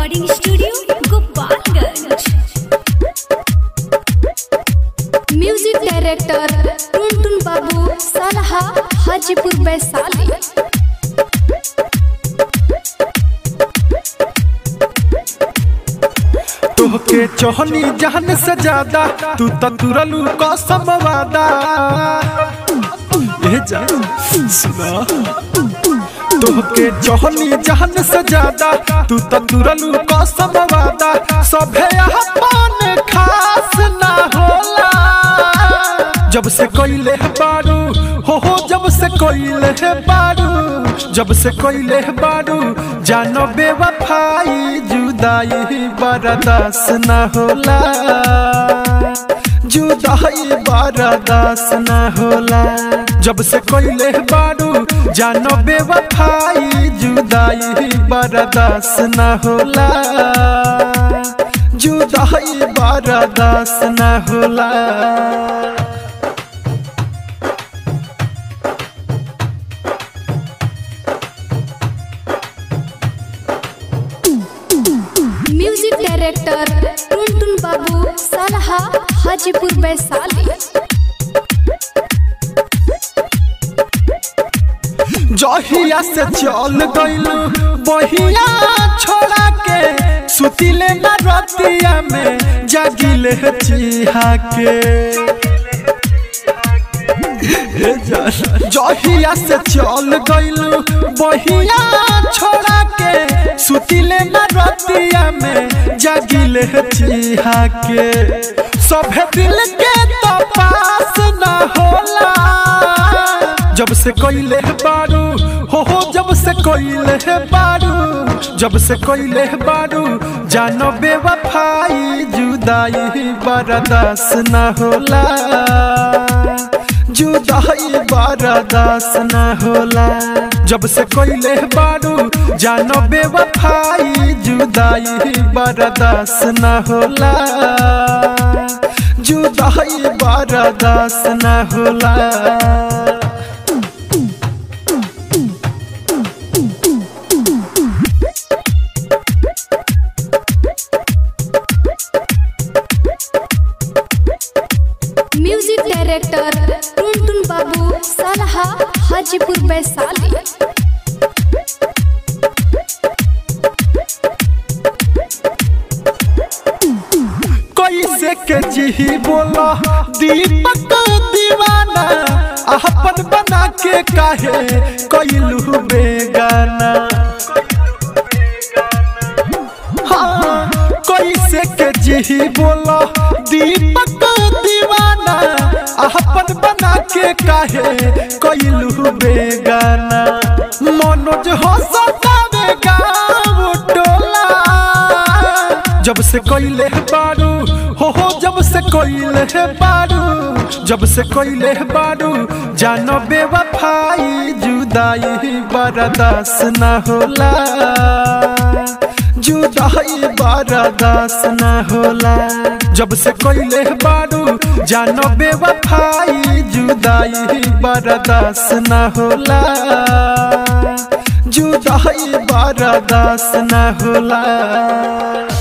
recording studio Gopalganj music director Tuntun बाबू सलहा हाजीपुर वैशाली तोहके चोहनी जहन से ज्यादा तू तो तुरलू कसम वादा ए जा सुना तोहके चोहनी जहन से ज्यादा तू तो तुरलू कसम वादा सभे अपन खास ना होला जब से कोइले बारू हो हो जब से कोइले बारू जब से कोइले बारू जानो बेवफाई जुदाई बर्दास न होला जुदाई बर्दास न होला जब से कोइले बारू जानो बेवफाई जुदाई बर्दास न होला जुदाई बर्दास न होला म्यूजिक डायरेक्टर टुनटुन बाबू सलहा हाजीपुर वैशाली जहिया से चल गइलू बहिया छोड़ा के सुतिले न रतिया में जागिले चिहा के ए जा- जहिया से चल गइलू बहिया छोड़ा के सुतिले न रतिया में जागिले चिहा के सभे दिल के तो पास न होला जब से कोइले बारू हो हो जब से कोइले बारू जब से कोइले बारू जानो बेवफाई जुदाई बर्दास न होला जुदाई बर्दास न होला जब से कोइले बारू जानो बेवफाई जुदाई बर्दास न होला जुदाई बर्दास न होला म्यूजिक डायरेक्टर टुनटुन बाबू सलहा हाजीपुर वैशाली कैसे के जी बोला दीपक दीवाना अपन बना के काहे कैलू बेगाना हाँ कैसे के जी बोला दीपक दीवाना अपन बना के काहे कैलू बेगाना मनोज हो सतावे गाँव टोला जब से कोइले बारू हो हो जब से कोइले बारू जब से कोइले बारू जानो बेवफाई जुदाई बर्दास न होला जुदाई बर्दास न होला जब से कोइले बारू जानो बेवफाई जुदाई बर्दास न होला जुदाई बर्दास न होला